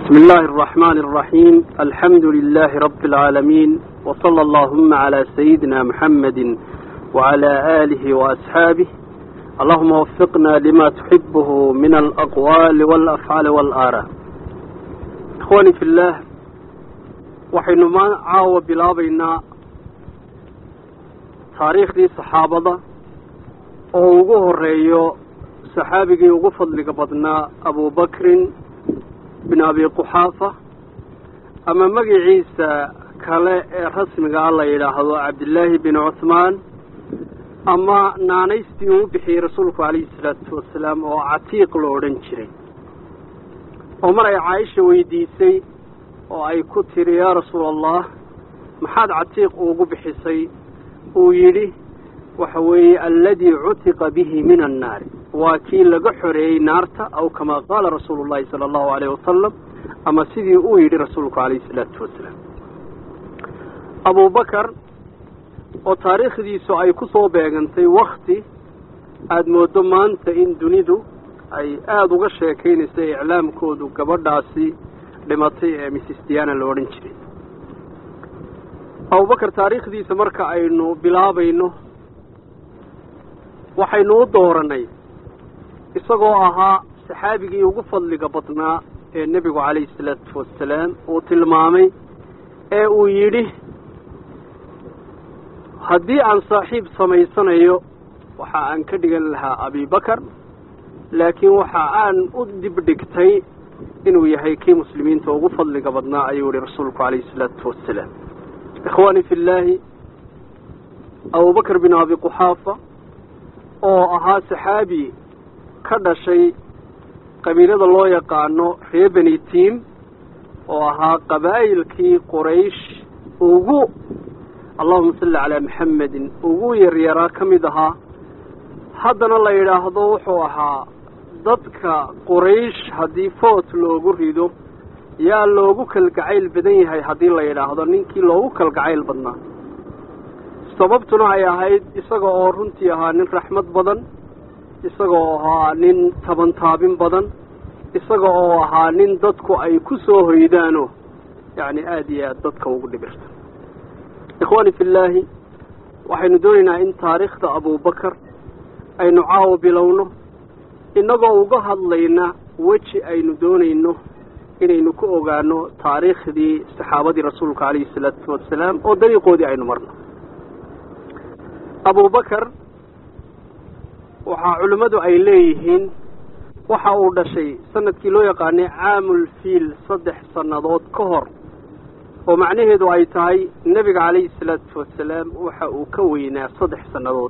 بسم الله الرحمن الرحيم الحمد لله رب العالمين وصلى اللهم على سيدنا محمد وعلى آله وأصحابه اللهم وفقنا لما تحبه من الأقوال والأفعال والآراء إخواني في الله waxaynu ma caawa bilaabaynaa taariikhdii saxaabada oo ugu horeeyo saxaabigii ugu fadliga badnaa abubakrin bin abi quxaafa ama magiciisa kale ee rasmigaa la yidhaahdo cabdillaahi bin cuhmaan ama naanaystii uu bixiyey rasuulku calayhi salaatu wasalaam oo catiiq lo odhan jiray oo mar ay caaisha weydiisay oo ay ku tiri yaa rasuula allah maxaad catiiq ugu bixisay uu yidhi waxa weeye alladii cutiqa bihi min annaari waa kii laga xoreeyey naarta aw kamaa qaala rasuulu llahi sala allahu alayh wasalam ama sidii uu yidhi rasuulku calayhi salaatu wasalaam abubakar oo taariikhdiisu ay ku soo beegantay wakti aada mooddo maanta in dunidu ay aada uga sheekaynayso iclaamkoodu gabadhaasi dhimatay ee missis diana la odhan jiray abubakar taariikhdiisa marka aynu bilaabayno waxaynu u dooranay isagoo ahaa saxaabigii ugu fadliga badnaa ee nebigu calayhi salaatu wasalaam uu tilmaamay ee uu yidhi haddii aan saaxiib samaysanayo waxa aan ka dhigan lahaa abibakar laakiin waxa aan u dibdhigtay inuu yahay kii muslimiinta ugu fadliga badnaa ayuu yihi rasuulku calayhi salaatu wasalaam ikhwaani fi llaahi abubakar bin abi quxaafa oo ahaa saxaabi ka dhashay qabiilada loo yaqaano reer beni tiim oo ahaa qabaa'ilkii quraysh ugu allahuma salli calaa maxamedin ugu yaryaraa ka mid ahaa haddana la yidhaahdo wuxuu ahaa dadka quraysh haddii foot loogu rido yaa loogu kalgacayl badan yahay haddii la yidhaahdo ninkii loogu kalgacayl badnaa sababtuna ay ahayd isaga oo runtii ahaa nin raxmad badan isaga oo ahaa nin tabantaabin badan isaga oo ahaa nin dadku ay ku soo hoydaano yacni aada iyo aada dadka ugu dhibirta ikhwaani fi llaahi waxaynu doonaynaa in taariikhda abubakar aynu caawo bilowno innagoo uga hadlayna weji aynu doonayno inaynu ku ogaano taariikhdii saxaabadii rasuulka calayhi salaatu wasalaam oo dariiqoodii aynu marno abubakar waxaa culimmadu ay leeyihiin waxa uu dhashay sanadkii loo yaqaanay caamul fiil saddex sannadood ka hor oo macnaheedu ay tahay nebiga calayhi salaatu wasalaam waxa uu ka weynaa saddex sannadood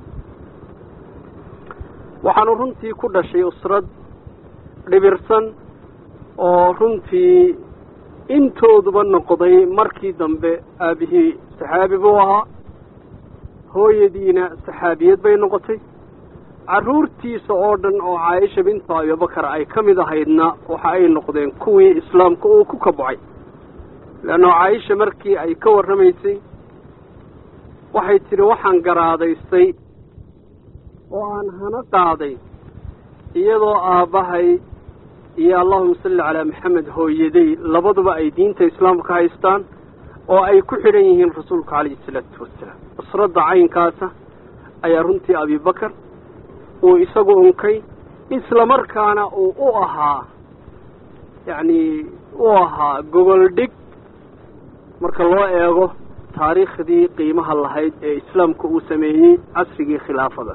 waxaanu runtii ku dhashay usrad dhibirsan oo runtii intooduba noqday markii dambe aabihii saxaabi buu ahaa hooyadiina saxaabiyad bay noqotay carruurtiisa oo dhan oo caaisha bintu abibakar ay ka mid ahaydna waxa ay noqdeen kuwii islaamka uu ku kabocay leanno caaisha markii ay ka warramaysay waxay tidhi waxaan garaadaystay oo aan hana qaaday iyadoo aabbahay iyo allahuma salli calaa maxamed hooyaday labaduba ay diinta islaamka haystaan oo ay ku xidhan yihiin rasuulka calayhi salaatu wasalaam usradda caynkaasa ayaa runtii abibakar uu isagu unkay islamarkaana uu u ahaa yacni u ahaa gogol dhig marka loo eego taariikhdii qiimaha lahayd ee islaamka uu sameeyey casrigii khilaafada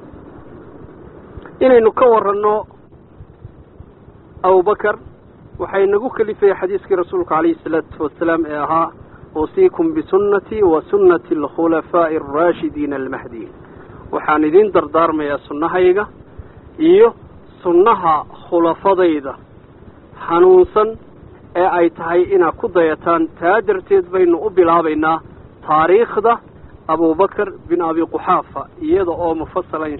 inaynu ka waranno abubakar waxay nagu kalifaya xadiiskii rasuulka calayhi salaatu wasalaam ee ahaa uusiikum bisunnatii wa sunnati alkhulafaa'i alraashidiina almahdiin waxaan idiin dardaarmayaa sunnahayga iyo sunnaha khulafadayda hanuunsan ee ay tahay inaad ku dayataan taa darteed baynu u bilaabaynaa taariikhda abubakar bin abi quxaafa iyada oo mufasalan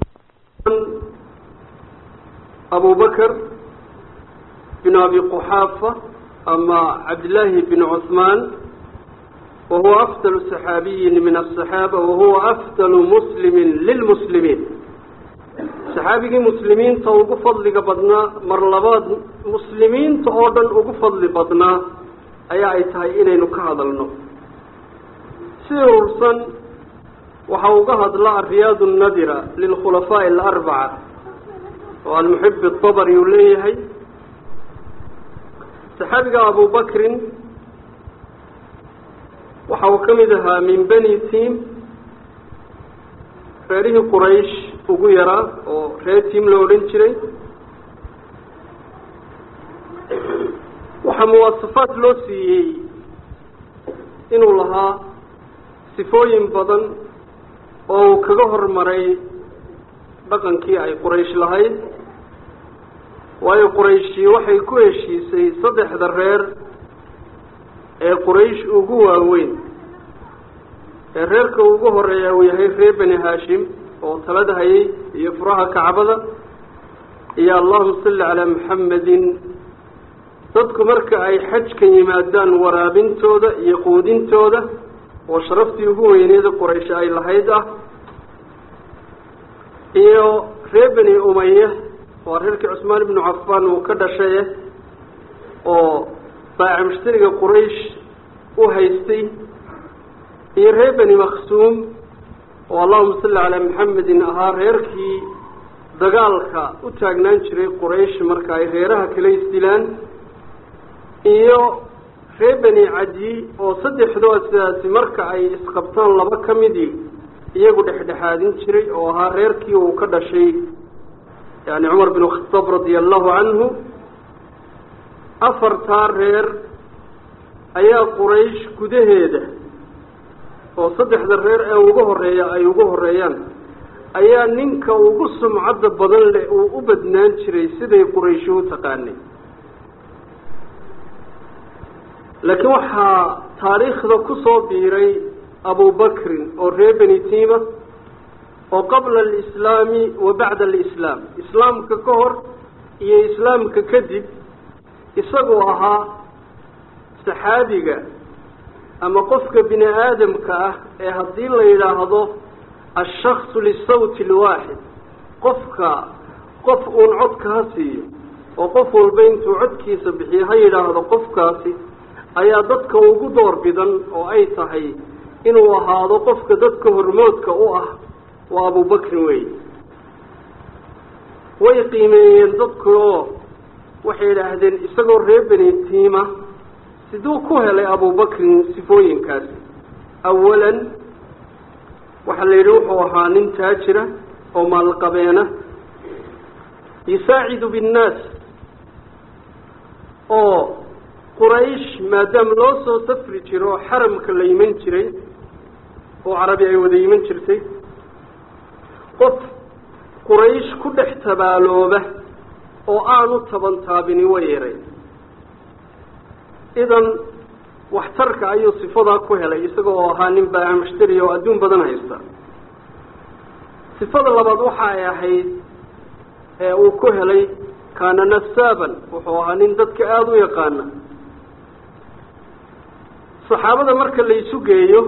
abubakar bin abi quxaafa ama cabdillaahi bin cuhmaan wahuwa afdalu saxaabiyin min asaxaaba wahuwa afdalu muslimin lilmuslimiin saxaabigii muslimiinta ugu fadliga badnaa mar labaad muslimiinta oo dhan ugu fadli badnaa ayaa ay tahay inaynu ka hadalno si urursan waxa uga hadla ariyaad nadira lilkhulafaaءi alarbaca oo almuxib اطabri uu leeyahay saxaabiga abu bakrin waxa uu ka mid ahaa min beni tim reerihii quraysh ugu yaraa oo reer tim la odhan jiray waxaa muwaasafaad loo siiyey inuu lahaa sifooyin badan oo uu kaga hormaray dhaqankii ay quraysh lahayd waayo qurayshi waxay ku heshiisay saddexda reer ee quraysh ugu waaweyn ee reerka ugu horeeya uu yahay reer beni haashim oo talada hayay iyo furaha kacbada iyo allahuma salli calaa maxamedin dadku marka ay xajka yimaadaan waraabintooda iyo quudintooda oo sharaftii ugu weyneeda quraysh ay lahayd ah iyo reer beni umaya waa reerkii cusmaan ibnu cafaan uu ka dhashaye oo baaca mushtariga quraysh u haystay iyo reer beni maksuum oo allahuma salli calaa maxamedin ahaa reerkii dagaalka u taagnaan jiray quraysh marka ay reeraha kala isdilaan iyo reer beni cadi oo saddexdoodaasi marka ay isqabtaan laba ka midii iyagu dhexdhexaadin jiray oo ahaa reerkii uu ka dhashay yani cumar bin khataab radia allahu canhu afartaa reer ayaa quraysh gudaheeda oo saddexda reer ee ugu horeeya ay ugu horeeyaan ayaa ninka ugu sumcadda badan leh uu u badnaan jiray siday qurayshi u taqaanay laakiin waxaa taariikhda ku soo biiray abubakrin oo reer beni tima oo qabla alislaami wa bacda alislaam islaamka ka hor iyo islaamka kadib isagoo ahaa saxaabiga ama qofka bini aadamka ah ee haddii la yidhaahdo ashaksu lisawti alwaaxid qofka qof uun codka ha siiyo oo qof walba intuu codkiisa bixiyo ha yidhaahdo qofkaasi ayaa dadka ugu door bidan oo ay tahay inuu ahaado qofka dadka hormoodka u ah waa abubakrin wey way qiimeeyeen dadku oo waxay idhaahdeen isagoo reer beni tiima siduu ku helay abubakrin sifooyinkaasi awalan waxaa la yidhi wuxuu ahaa nin taajira oo maalqabeena yusaacidu binnaas oo quraysh maadaama loo soo safri jiro oo xaramka la yiman jiray oo carabi ay wada yiman jirtay qof quraysh ku dhex tabaalooba oo aanu taban taabini way yaray idan waxtarka ayuu sifadaa ku helay isaga oo ahaa nin baaca mushtari oo adduun badan haysta sifada labaad waxa ay ahayd ee uu ku helay kaana nasaaban wuxuu ahaa nin dadka aada u yaqaana saxaabada marka la isu geeyo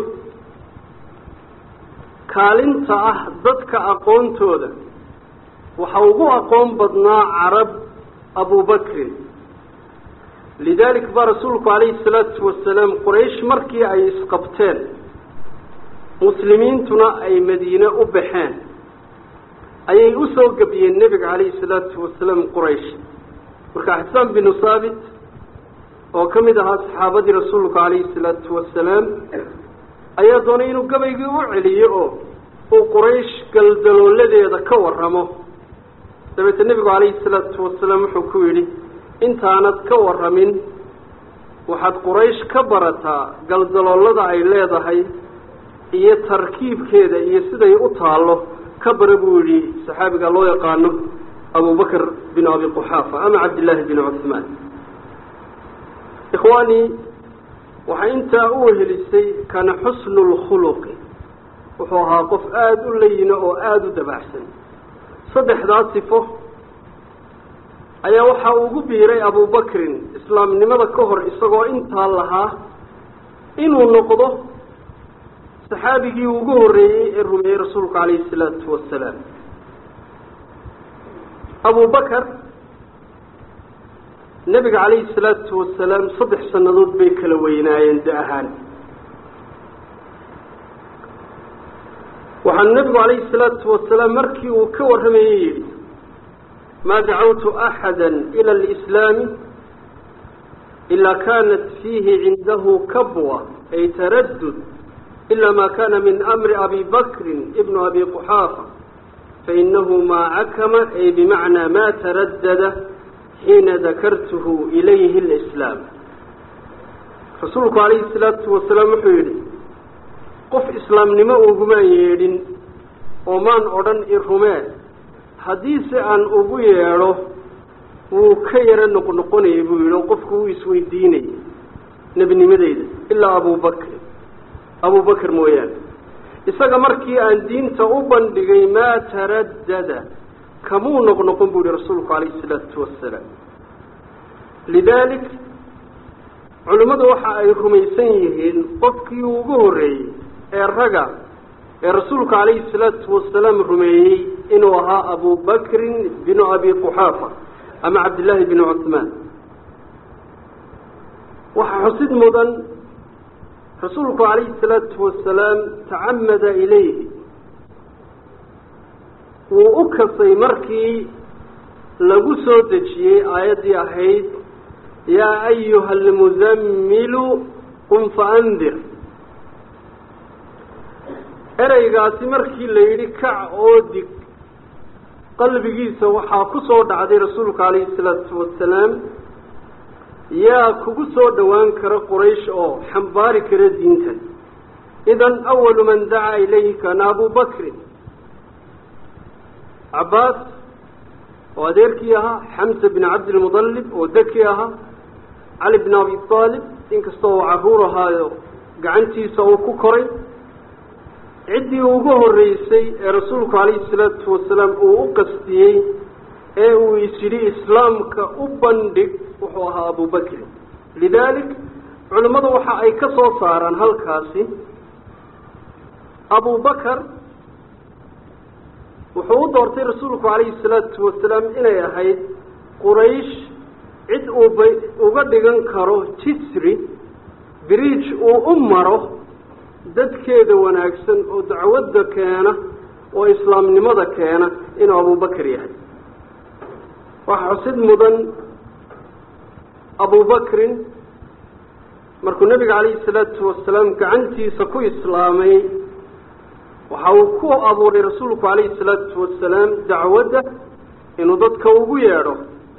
kaalinta ah dadka aqoontooda waxa ugu aqoon badnaa carab abubakrin lidalik baa rasuulku calayhi salaatu wasalaam quraysh markii ay isqabteen muslimiintuna ay madiine u baxeen ayay usoo gebiyeen nebiga calayhi salaatu wasalaam quraysh marka xisaan binu saabit oo ka mid ahaa saxaabadii rasuulku calayhi salaatu wasalaam ayaa doonay inuu gabaygii u celiyo oo uu quraysh galdalooladeeda ka warramo dabeete nebigu calayhi salaatu wasalaam wuxuu ku yidhi intaanad ka warramin waxaad quraysh ka barataa galdaloolada ay leedahay iyo tarkiibkeeda iyo siday u taallo ka bara buu yidhi saxaabiga loo yaqaano abubakr bin abi quxaafa ama cabdillaahi bin cuhmaan ikhwaanii waxaa intaa u wehelisay kana xusnu lkhuluqi wuxuu ahaa qof aada u layino oo aada u dabaxsan saddexdaa sifo ayaa waxaa ugu biiray abubakrin islaamnimada ka hor isagoo intaa lahaa inuu noqdo saxaabigii ugu horreeyey ee rumeeyey rasuulku calayhi salaatu wasalaam abu bakar nebiga calayhi salaatu wasalaam saddex sannadood bay kala weynaayeen da ahaan waxaa nebigu calayhi salaatu wasalaam markii uu ka warramayey yidhi maa dacawtu axada ila alislaami ilaa kanat fiihi cindahu kabwa ay taraddud ila ma kana min amri abi bakrin ibnu abi quxaafa fainahu maa cakama ay bimacnaa ma taraddada xiina dakartuhu ilayhi alislaam rasuulku calayhi salaatu wasalaam wuxuu yidhi qof islaamnimo ugumaan yeedhin oo maan odhan i rumee haddiise aan ugu yeedho wuu ka yaro noqnoqonayay buu yidhi oo qofku wuu isweydiinayay nebinimadeyda ilaa abubakri abubakr mooyaane isaga markii aan diinta u bandhigay maa taraddada kamuu noqnoqon buu yihi rasuulku calayhi isalaatu wasalaam lidaalik culimmadu waxa ay rumaysan yihiin qofkii ugu horreeyey ee raga ee rasuulku calayhi salaatu wasalaam rumeeyey inuu ahaa abu bakrin binu abi quxaafa ama cabdillaahi binu cuhmaan waxaa xusid mudan rasuulku calayhi salaatu wasalaam tacamada ilayhi wuu u kasay markii lagu soo dejiyey aayaddii ahayd yaa ayuha almuzammilu qum faandir ereygaasi markii la yidhi kac oo dig qalbigiisa waxaa ku soo dhacday rasuulku calayhi salaatu wasalaam yaa kugu soo dhowaan kara quraysh oo xambaari kara diintan idan awalu man dacaa ilayhi kaana abu bakrin cabbaas oo adeerkii ahaa xamsa bin cabdilmudallib oo deki ahaa cali bin abi aalib inkastoo uu carruur ahaayo gacantiisa uu ku koray ciddii ugu horreysay ee rasuulku calayhi salaatu wasalaam uu u qastiyey ee uu is yidhi islaamka u bandhig wuxuu ahaa abubakrin lidaalik culimmadu waxa ay ka soo saaraan halkaasi abubakar wuxuu u doortay rasuulku calayhi salaatu wasalaam inay ahayd quraysh cid uuba uga dhigan karo jisri biriij uu u maro dadkeeda wanaagsan oo dacwadda keena oo islaamnimada keena inuu abubakar yahay waxaa xusid mudan abubakrin markuu nebiga calayhi salaatu wasalaam gacantiisa ku islaamay waxa uu ku abuuray rasuulku calayhi salaatu wasalaam dacwadda inuu dadka ugu yeedho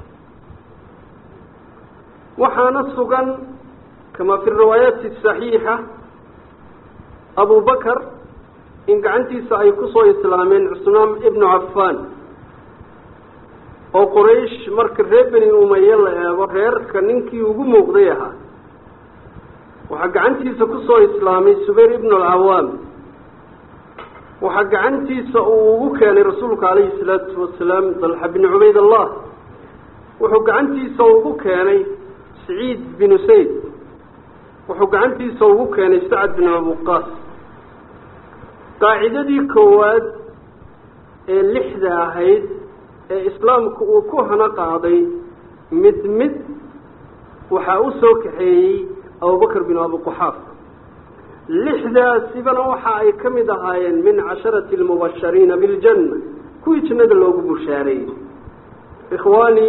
waxaana sugan kama fi riwaayaati saxiixa abu bakar in gacantiisa ay ku soo islaameen cusmaan ibnu cafaan oo quraysh marka reer beni umaye la eego reerka ninkii ugu muuqday ahaa waxaa gacantiisa ku soo islaamay subayr ibnu alcawaam waxaa gacantiisa uu ugu keenay rasuulku calayhi salaatu wasalaam dalxa bin cubayd allah wuxuu gacantiisa ugu keenay saciid binu sayd wuxuu gacantiisa ugu keenay sacad bin abuqaas qaacidadii koowaad ee lixda ahayd ee islaamku uu ku hana qaaday mid mid waxaa u soo kaxeeyey abubakr bin abiquxaaf lixdaasibana waxa ay ka mid ahaayeen min casharati almubashariina biljanna kuwii jannada loogu bushaareeyey ikhwaani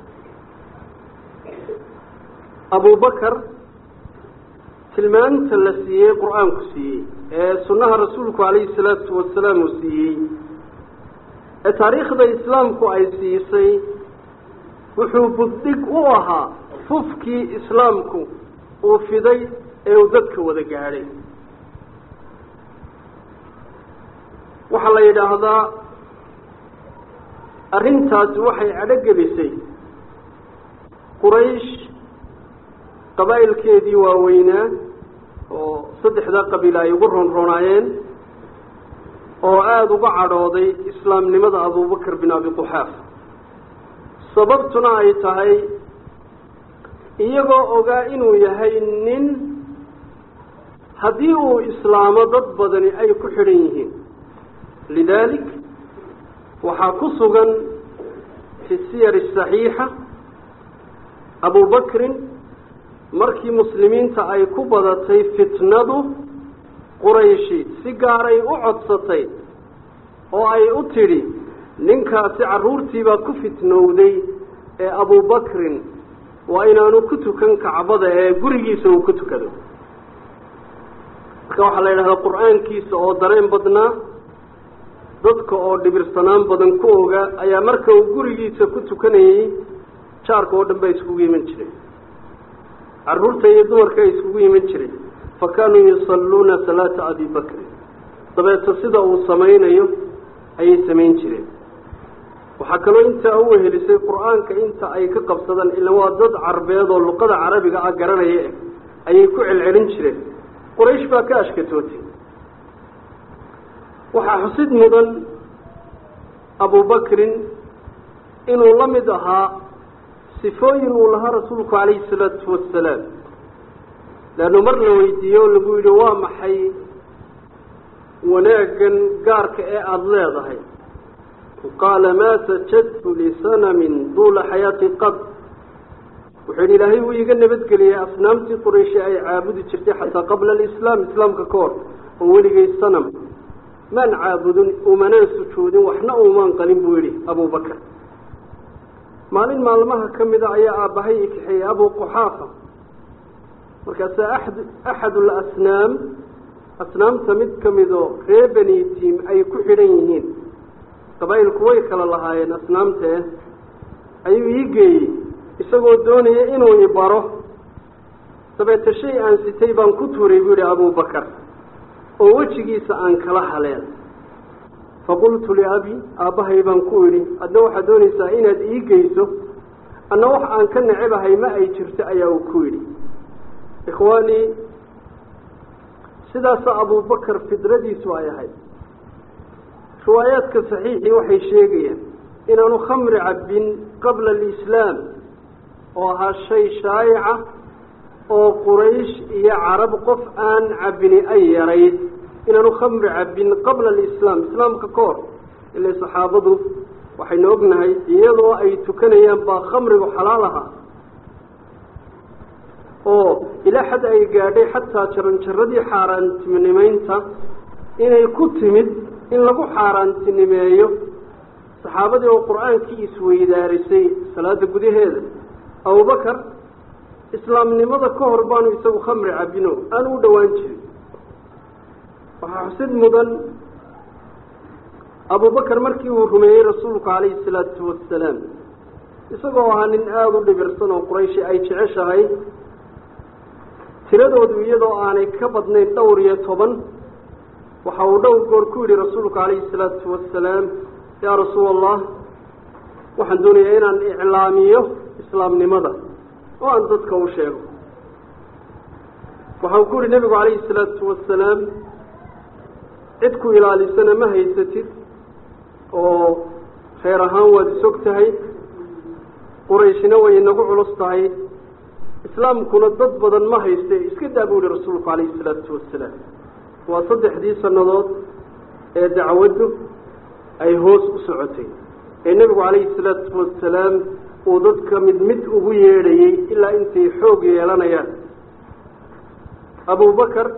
abubakar tilmaanta la siiyey qur-aanku siiyey ee sunnaha rasuulku calayhi salaatu wasalaam uu siiyey ee taariikhda islaamku ay siisay wuxuu buddig u ahaa fufkii islaamku uu fiday ee uu dadka wada gaadhay waxaa la yidhaahdaa arrintaasi waxay cadhogelisay quraysh qabaa'ilkeedii waaweynaa oo saddexdaa qabiil ay ugu roonroonaayeen oo aada uga cadhooday islaamnimada abubakr bin abi quxaaf sababtuna ay tahay iyagoo ogaa inuu yahay nin haddii uu islaamo dad badani ay ku xidhan yihiin lidaalik waxaa ku sugan fi siyar asaxiixa abubakrin markii muslimiinta ay ku badatay fitnadu qurayshi si gaaray u codsatay oo ay u tidhi ninkaasi carruurtiibaa ku fitnowday ee abubakrin waa inaanu ku tukan kacbada ee gurigiisa uu ku tukado marka waxaa la yidhahdaa qur-aankiisa oo dareen badnaa dadka oo dhibirsanaan badan ku ogaa ayaa marka uu gurigiisa ku tukanayey jaarka oo dhan baa iskugu iman jiray carruurta iyo dumarka ay iskugu iman jiray fa kaanuu yusalluuna salaata abi bakrin dabeeto sida uu samaynayo ayay samayn jireen waxaa kaloo intaa u wehelisay qur-aanka inta ay ka qabsadaan ila waa dad carbeed oo luqada carabiga ah garanaya eh ayay ku celcelin jireen quraysh baa ka ashkatootay waxaa xusid mudan abubakrin inuu la mid ahaa sifooyin uu lahaa rasuulku calayhi salaatu wasalaam leannu mar la weydiiye oo lagu yidhi waa maxay wanaaggan gaarka ee aada leedahay qaala maa sajadtu lisanamin duula xayaati qad wuxuu yidhi ilaahay wuu iiga nabadgeliyey asnaamtii qurayshi ay caabudi jirtay xataa qabla alislaam islaamka ka hor oo weligay sanam maan caabudin umanaan sujuudin waxna uumaan qalin buu yidhi abubakar maalin maalmaha ka mida ayaa aabbahay i kaxeeyey abu quxaafa markaasaa axad axadu alasnaam asnaamta mid ka midoo ree beni tiim ay ku xidhan yihiin qabaa'ilku way kala lahaayeen asnaamtee ayuu ii geeyey isagoo doonaya inuu i baro dabeete shay aan sitay baan ku tuuray buu yidhi abubakar oo wejigiisa aan kala haleen faqultu liabi aabbahay baan ku idhi adna waxaad doonaysaa inaad ii geyso anna wax aan ka necebahay ma ay jirto ayaa uu ku yidhi ikhwaanii sidaasa abubakar fidradiisu ay ahayd riwaayaadka saxiixii waxay sheegayaan inaanu khamri cabbin qabla alislaam oo ahaa shay shaayica oo quraysh iyo carab qof aan cabbini ay yarayd inaanu khamri cabbin qabla alislaam islaamka ka hor ilay saxaabadu waxaynu ognahay iyadoo ay tukanayaan baa khamrigu xalaal ahaa oo ilaa xad ay gaadhay xataa jaranjaradii xaaraantinimeynta inay ku timid in lagu xaaraantinimeeyo saxaabadii oo qur-aankii isweydaarisay salaada gudaheeda abubakar islaamnimada ka hor baanu isagu khamri cabbino aanu u dhowaan jirin waxaa xusid mudan abubakar markii uu rumeeyey rasuulku calayhi salaatu wasalaam isagoo ahaa nin aada u dhibirsan oo qurayshi ay jeceshahay tiradoodu iyadoo aanay ka badnayn dhowr iyo toban waxa uu dhowr goor ku yidhi rasuulku calayhi salaatu wasalaam yaa rasuul allah waxaan doonayaa inaan iclaamiyo islaamnimada oo aan dadka u sheego waxa uu ku yihi nebigu calayhi salaatu wasalaam cid ku ilaalisana ma haysatid oo reer ahaan waad isog tahay qurayshina way inagu culus tahay islaamkuna dad badan ma hayste iska daa buu yihi rasuulku calayhi salaatu wasalaam waa saddexdii sannadood ee dacwaddu ay hoos u socotay ee nebigu calayhi salaatu wasalaam uu dadka mid mid ugu yeedhayey ilaa intay xoog yeelanayaan abubakar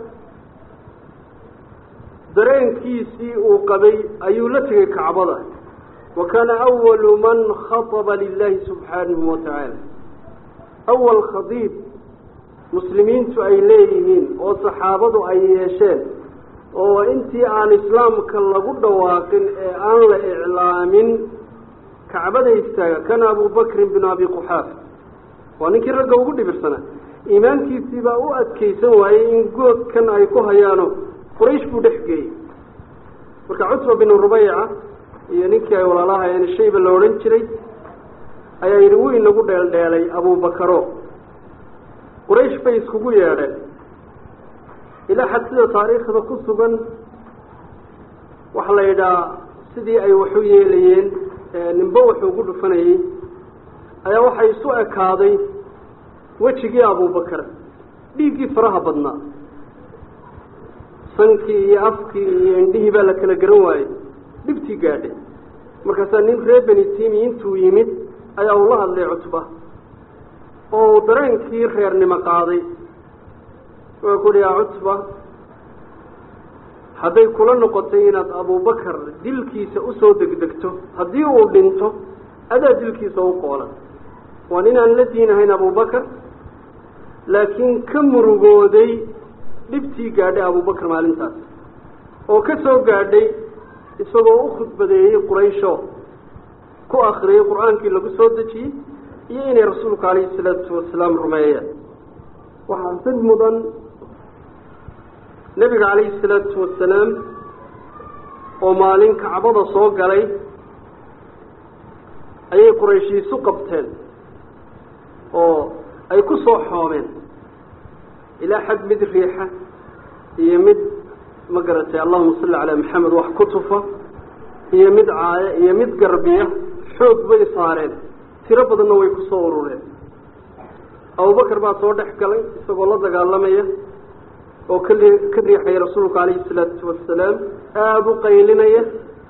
dareenkiisii uu qabay ayuu la tegey kacbada wa kaana awalu man khaطaba lilahi subxaanahu watacaala awal khadiib muslimiintu ay leeyihiin oo saxaabadu ay yeesheen oo intii aan islaamka lagu dhawaaqin ee aan la iclaamin kacbada istaaga kana abubakrin bin abi quxaafa waa ninkii ragga ugu dhibirsanaa iimaankiisii baa u adkaysan waayey in goodkan ay ku hayaano quraysh buu dhex geeyey marka cutba binu rubayca iyo ninkii ay walaalahayeen shayba la odhan jiray ayaa yidhi wuu inagu dheeldheelay abubakaro quraysh bay iskugu yeedheen ilaa xad sida taariikhda ku sugan waxaa la yidhaha sidii ay waxu yeelayeen ninbo wuxuu ugu dhufanayey ayaa waxay isu ekaaday wejigii abubakar dhiiggii faraha badnaa sankii iyo afkii iyo indhihii baa la kala garan waayey dhibtii gaadhay markaasaa nin ree beni timi intuu yimid ayaa uu la hadlay cutba oo uu dareenkii reernimo qaaday waa ku uhi yaa cutba hadday kula noqotay inaad abubakar dilkiisa usoo degdegto haddii uu dhinto adaa dilkiisa u qoolan waan inaan la diinahayn abubakar laakiin ka murugooday dhibtii gaadhay abubakar maalintaas oo ka soo gaadhay isagoo u khudbadeeyey quraysho ku akriyey qur-aankii lagu soo dejiyey iyo inay rasuulku calayhi salaatu wasalaam rumeeyeen waxaa sid mudan nebiga calayhi salaatu wasalaam oo maalin kacbada soo galay ayay qurayshiisu qabteen oo ay ku soo xoomeen ilaa xad mid riixa iyo mid ma garatay allahuma salli calaa maxamed wax ku tufa iyo mid caaya iyo mid garbiya xoog bay saareen tiro badanna way ku soo urureen abubakar baa soo dhex galay isagoo la dagaalamaya oo ka ka riixaya rasuulku calayhi salaatu wasalaam aada u qaylinaya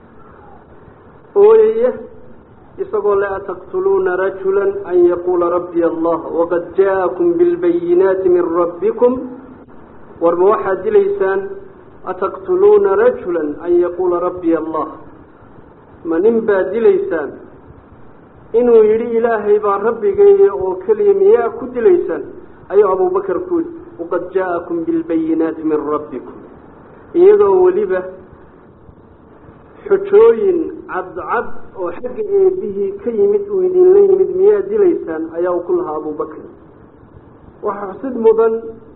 ooyaya isagoo la ataqtuluuna rajula an yaquula rabbiy allah waqad ja'akum bilbayinaati min rabbikum warma waxaad dilaysaan ataqtuluuna rajula an yaquula rabbiy allah ma nin baad dilaysaan inuu yidhi ilaahay baa rabbigeeya oo keliya miyaa ku dilaysaan ayuu abubakar ku yidhi waqad ja'akum bilbayinaati min rabbikum iyadoo weliba xujooyin cadcad oo xagga eebihii ka yimid uu idinla yimid miyaa dilaysaan ayaa uu ku lahaa abubakar waxaa xusid mudan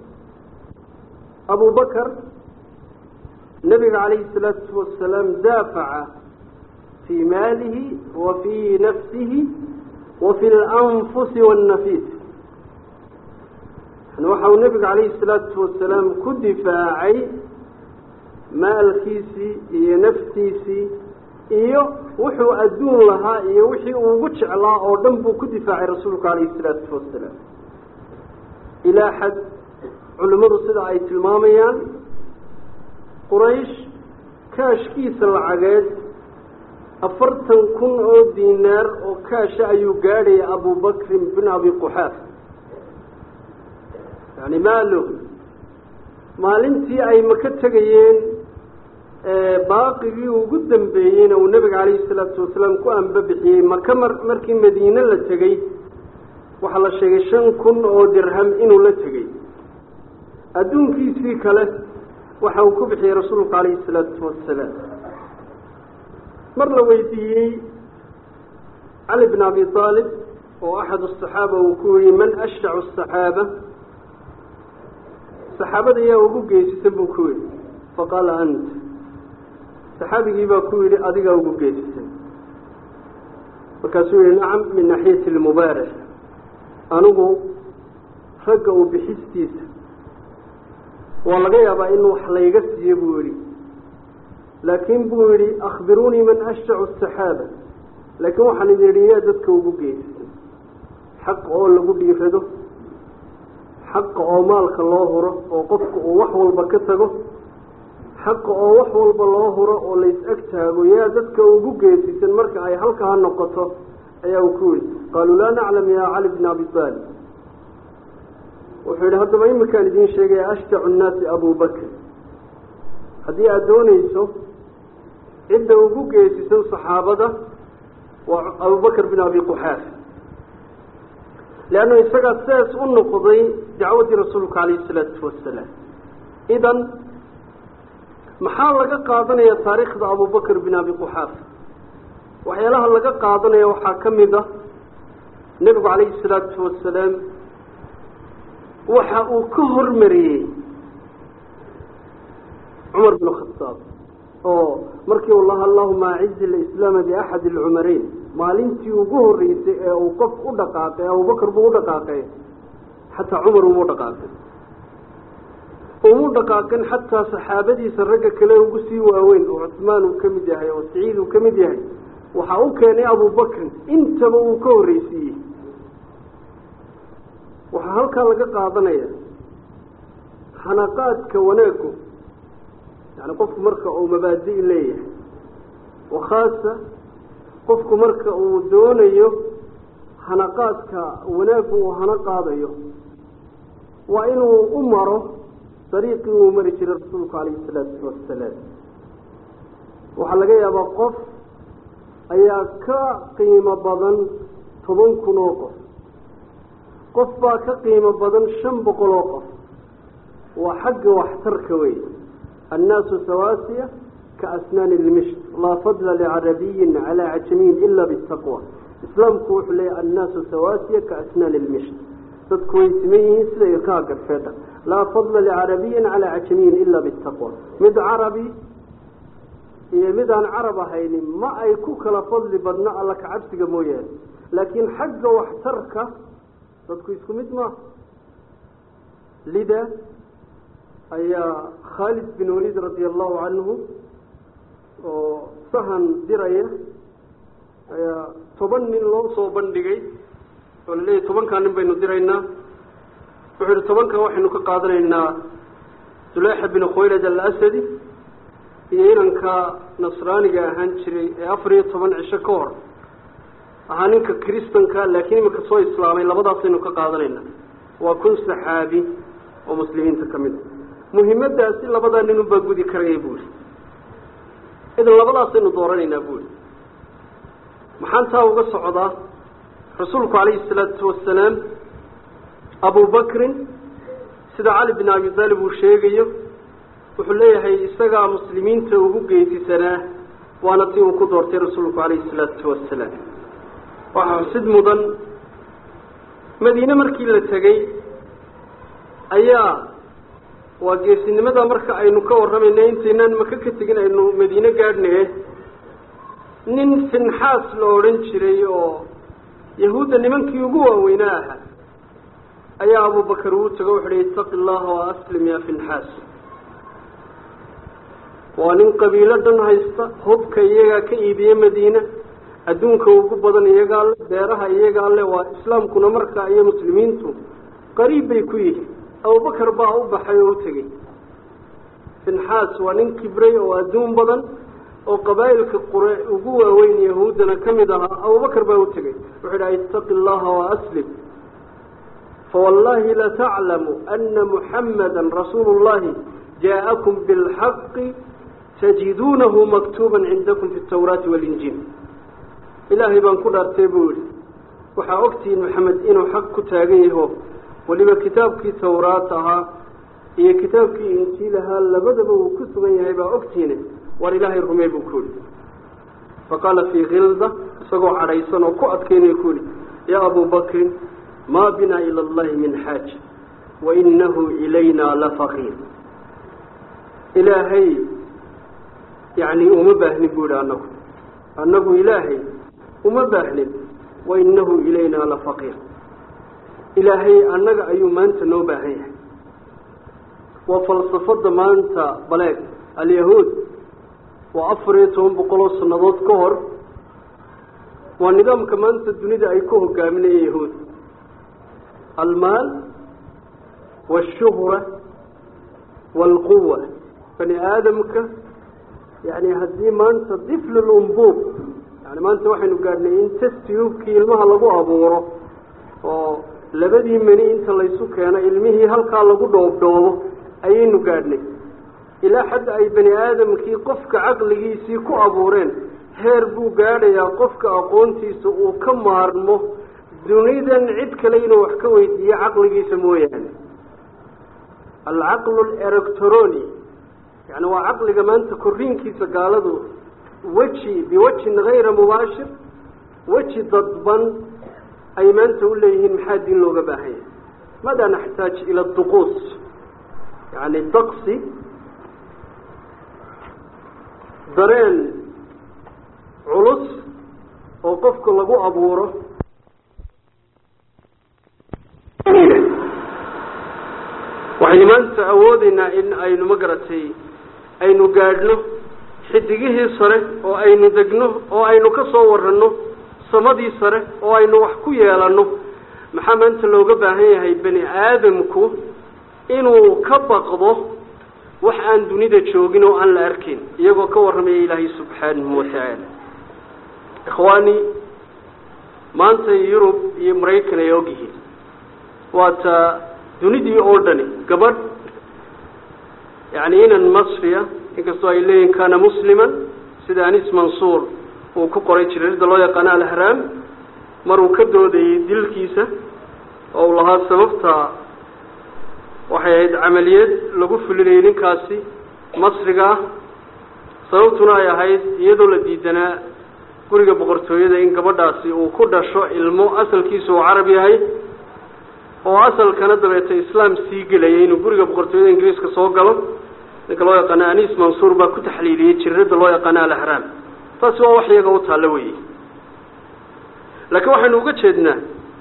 abubakar nabiga calayhi salaatu wasalaam daafaca fii maalihi wa fii nafsihi wa fi lanfusi waannafiis yani waxa uu nebiga calayhi salaatu wasalaam ku difaacay maalkiisii iyo naftiisii iyo wuxuu adduun lahaa iyo wixii uu ugu jeclaa oo dhan buu ku difaacay rasuulku calayhi salaatu wasalaam ilaa xad culimmadu sida ay tilmaamayaan quraysh kaashkiisa lacageed afartan kun oo diinaar oo kaasha ayuu gaadhaya abubakrin bin abi quxaaf yani maalo maalintii ay maka tegayeen baaqigii ugu dambeeyeyna uu nebiga calayhi salaatu wasalaam ku anbabixiyey maka mar markii madiine la tegey waxaa la sheegay shan kun oo dirham inuu la tegey adduunkiisii kale waxa uu ku bixiyey rasuulku calayhi salaatu wasalaam mar la weydiiyey cali bn abi aalib oo axad asaxaaba uu ku yihi man ashjacu asaxaaba saxaabada yaa ugu geesisan buu ku yihi faqaala anta saxaabigii baa ku yidhi adigaa ugu geesisan markaasuu yihi nacam min naxiyati lmubaarax anigu ragga uu bixistiisa waa laga yaabaa in wax layga siiyo buu yihi laakiin buu yihi akhbiruunii man ashjacu asaxaaba laakiin waxaan idin yidhi yaa dadka ugu geesisan xaqa oo lagu dhiirado xaqa oo maalka loo huro oo qofka uu wax walba ka tago xaqa oo wax walba loo huro oo lays ag taago yaa dadka ugu geesisan marka ay halkaa noqoto ayaa uu ku yihi qaaluu laa naclam yaa cali bn abi aalib wuxuu yidhi haddaba iminkaan idiin sheegaya ashjacu nnaasi abubakr haddii aada doonayso cidda ugu geesisan saxaabada waa abubakr bin abi quxaaf leannu isagaa sidaas u noqday dacwaddii rasuulka calayhi isalaatu wasalaam idan maxaa laga qaadanaya taariikhda abubakr bin abi quxaaf waxyaalaha laga qaadanaya waxaa ka mid a nebigu calayhi salaatu wasalaam waxa uu ka hormariyey cumar bin khadaab oo markii uu laha allahuma acizi lislaama biaxadi alcumarayn maalintii ugu horreysay ee uu qof u dhaqaaqay abubakar buu u dhaqaaqay xataa cumar uma dhaqaaqin umu dhaqaaqin xataa saxaabadiisa ragga kale ugu sii waaweyn oo cusmaan uu ka mid yahay oo saciid uu ka mid yahay waxaa u keenay abubakrin intaba uu ka horreysiiyey waxaa halkaa laga qaadanaya xanaqaadka wanaaggu yani qofku marka uu mabaadi' leeyahay wakhaasa qofku marka uu doonayo hanaqaadka wanaaggu uu hana qaadayo waa inuu u maro dariiqii uu mari jiray rasuulku calayhi salaatu wasalaam waxaa laga yaabaa qof ayaa ka qiimo badan toban kun oo qof qof baa ka qiimo badan shan boqol oo qof waa xagga waxtarka wey annaasu sawaasiya ka asnaani lmisht laa fadla licarabiyin calaa cajamiyin ila bitaqwa islaamku wuxuu leeyahy annaasu sawaasiya ka asnaani lmisht dadku way siman yihiin sida ilkaha garfeedha laa fadla licarabiyin calaa cajamiyin ila bitaqwa mid carabi iyo mid aan carab ahaynin ma ay ku kala fadli badno alla kacabsiga mooyaane laakiin xagga waxtarka dadku isku mid maaha lida ayaa khaalid bin waliid radia allahu canhu oo sahan diraya ayaa toban nin loo soo bandhigay oo la leeyahy tobankaa nin baynu diraynaa wuxuu yihi tobankan waxaynu ka qaadanaynaa zuleyxa bin khuwaylad alasadi iyo inanka nasraaniga ahaan jiray ee afar iyo toban cisho ka hor ahaa ninka kristanka laakiin iminka soo islaamay labadaasaynu ka qaadanayna waa kun saxaabi oo muslimiinta ka mid a muhimmadaasi labadaa nin unbaa gudi karaya buuri idan labadaasaynu dooranaynaa buuri maxaan taa uga socdaa rasuulku calayhi salaatu wasalaam abubakrin sida cali bin abi taalib uu sheegayo wuxuu leeyahay isagaa muslimiinta ugu geesisanaa waana si uu ku doortay rasuulku calayhi salaatu wasalaam waxaa xusid mudan madiine markii la tegey ayaa waa geesinimada marka aynu ka warramayna intaynaan maka ka tegin aynu madiine gaadhnaye nin finxaas la odhan jiray oo yahuudda nimankii ugu waaweynaa ahaa ayaa abubakar uu tago wuxu uhi itaqi allaha wa aslim ya finxaas waa nin qabiilo dhan haysta hubka iyagaa ka iibiye madiina adduunka ugu badan iyagaa le beeraha iyagaa le waa islaamkuna markaa iyo muslimiintu qariib bay ku yihiin abubakar baa u baxay oo u tegey finxaas waa nin kibray oo adduun badan oo qabaa'ilka qure ugu waaweyn yahuuddana ka mid ahaa abubakar baa u tegey wuxuu idhaha itaqi allaha wa aslim fawallahi lataclamu ana muxamada rasuulu llahi jaa'akum bilxaqi tajiduunahu maktuuban cindakum fi tawraati walinjiil ilaahay baan ku dhaartay buu yihi waxaa ogtihiin maxamed inuu xaq ku taagan yaho weliba kitaabkii tawraat ahaa iyo kitaabkii injiil ahaa labadaba uu ku sugan yahay baa ogtihiine war ilaahay rumey buu ku yihi faqaala fii khilda isagoo cadhaysan oo ku adkaynaya ku yihi yaa abu bakrin maa binaa ila allahi min xaaja wainahu ilayna lafaqiir ilaahay yani uma baahnin bu yihi anagu annagu ilaahay uma baahnin wainahu ilayna lafaqiir ilaahay annaga ayuu maanta noo baahan yahay waa falsafada maanta baleeg alyahuud waa afar iyo toban boqoloo sannadood ka hor waa nidaamka maanta dunida ay ku hogaaminayeen yahuud almaal waashuhra waalquwa bani aadamka yani haddii maanta difl lumbuub yani maanta waxaynu gaadhnay in testiyubkii ilmaha lagu abuuro oo labadii meni inta laysu keeno ilmihii halkaa lagu dhoobdhoobo ayaynu gaadhnay ilaa xadda ay bani aadamkii qofka caqligiisii ku abuureen heer buu gaadhayaa qofka aqoontiisa uu ka maarmo dunidan cid kale inuu wax ka weydiiyo caqligiisa mooyaane alcaqlu alectroni yani waa caqliga maanta korriinkiisa gaaladu weji biwajhin hayra mubaashir weji dadban ay maanta u leeyihiin maxaa diin looga baahan yahay madaa naxtaaj ila duquus yani daqsi dareen culus oo qofka lagu abuuro waxaynu maanta awoodeynaa in aynu ma garatay aynu gaadhno xidigihii sare oo aynu degno oo aynu ka soo waranno samadii sare oo aynu wax ku yeelanno maxaa maanta looga baahan yahay bani aadamku inuu ka baqdo wax aan dunida joogin oo aan la arkayn iyagoo ka warramaya ilaahay subxaanahu watacaala ikhwaani maanta yurub iyo maraykan ay og yihiin waata dunidii oo dhani gabadh yani inan masriya inkastoo ay leeyihin kana musliman sida anis mansuur uu ku qoray jirirda loo yaqaano alhraam maruu ka doodayey dilkiisa oo uu lahaa sababta waxay ahayd camaliyad lagu fulinayay ninkaasi masriga ah sababtuna ay ahayd iyadoo la diidanaa guriga boqortooyada in gabadhaasi uu ku dhasho ilmo asalkiisa uu carab yahay oo asalkana dabeeta islaam sii gelayay inuu guriga boqortooyada ingiriiska soo galo ninka loo yaqaano anis mansuur baa ku taxliiliyey jirirada loo yaqaano alahraam taasi waa wax iyaga u taallo weeye laakiin waxaynu uga jeednaa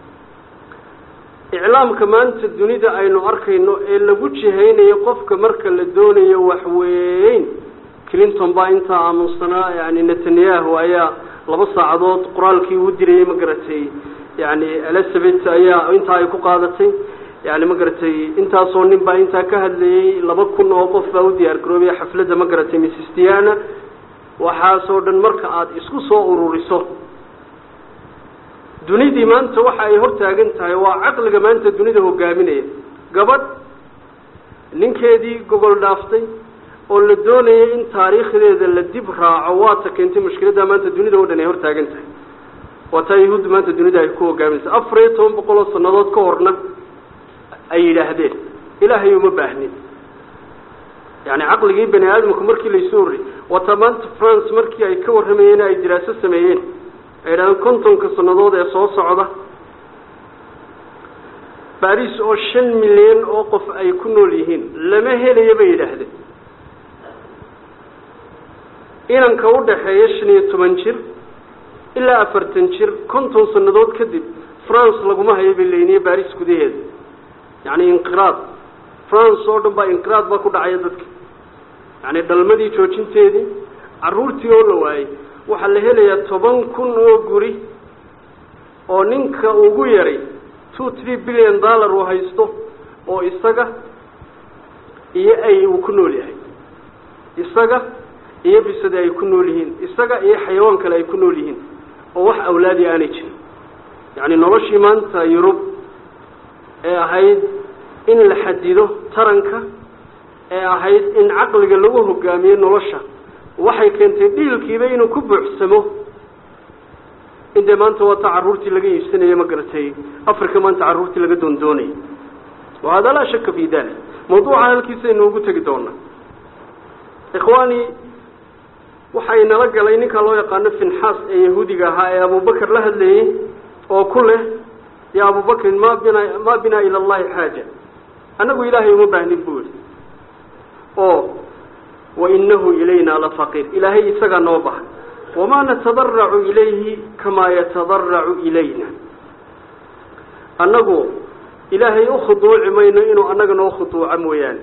iclaamka maanta dunida aynu arkayno ee lagu jihaynayo qofka marka la doonayo waxweyn clinton baa intaa aamunsanaa yani netanyahu ayaa laba saacadood qoraalkii uu dirayey ma garatay yani elizabeth ayaa intaa ay ku qaadatay yani ma garatay intaasoo nin baa intaa ka hadlayey laba kun oo qof baa u diyaar garoobaya xafladda ma garatay mrs diana waxaasoo dhan marka aada isku soo ururiso dunidii maanta waxa ay hortaagan tahay waa caqliga maanta dunida hogaaminaya gabadh ninkeedii gogol dhaaftay oo la doonayay in taariikhdeeda la dib raaco waata keentay mushkiladda maanta dunida oo dhan ay hortaagan tahay waa taa yahuudda maanta dunida ay ku hogaaminaysa afar iyo toban boqol oo sannadood ka horna ay yidhaahdeen ilaahay uma baahnin yani caqligii bani aadamku markii laysu horrey waata maanta france markii ay ka warramayeen ay diraaso sameeyeen ay yidhahdeen kontonka sannadood ee soo socda baris oo shan milyan oo qof ay ku nool yihiin lama helayo bay yidhaahdeen inanka u dhaxeeya shan iyo toban jir ilaa afartan jir konton sannadood kadib france laguma hayo bay leyniye baris gudaheeda yacni inqiraad france oo dhan baa inqiraad baa ku dhacaya dadka yacni dhalmadii joojinteedii carruurtii oo la waayey waxaa la helayaa toban kun oo guri oo ninka ugu yaray two three billion dollar uu haysto oo isaga iyo ay uu ku nool yahay isaga iyo bisade ay ku nool yihiin isaga iyo xayawaan kale ay ku nool yihiin oo wax awlaadi aanay jirin yacni noloshii maanta yurub ee ahayd in la xadido taranka ee ahayd in caqliga lagu hogaamiyo nolosha waxay keentay dhiilkiiba inuu ku buuxsamo intee maanta waata carruurtii laga iibsanayo ma garatay africa maanta carruurtii laga doondoonayo wa hada laa shaka fi dalik mawduuca halkiisaynu ugu tegi doonaa ikhwaani waxay nala galay ninkaa loo yaqaano finxaas ee yahuudiga ahaa ee abubakar la hadlayey oo ku leh ya abubakrin ma bina ma binaa ila allahi xaaja annagu ilaahay uma baahnin buu yihi oo wainahu ilayna lafaqiir ilaahay isagaa noo bahan wamaa natadaracu ilayhi kamaa yatadaracu ilayna annagu ilaahay u khuduuci mayno inuu annaga noo khuduuco mooyaane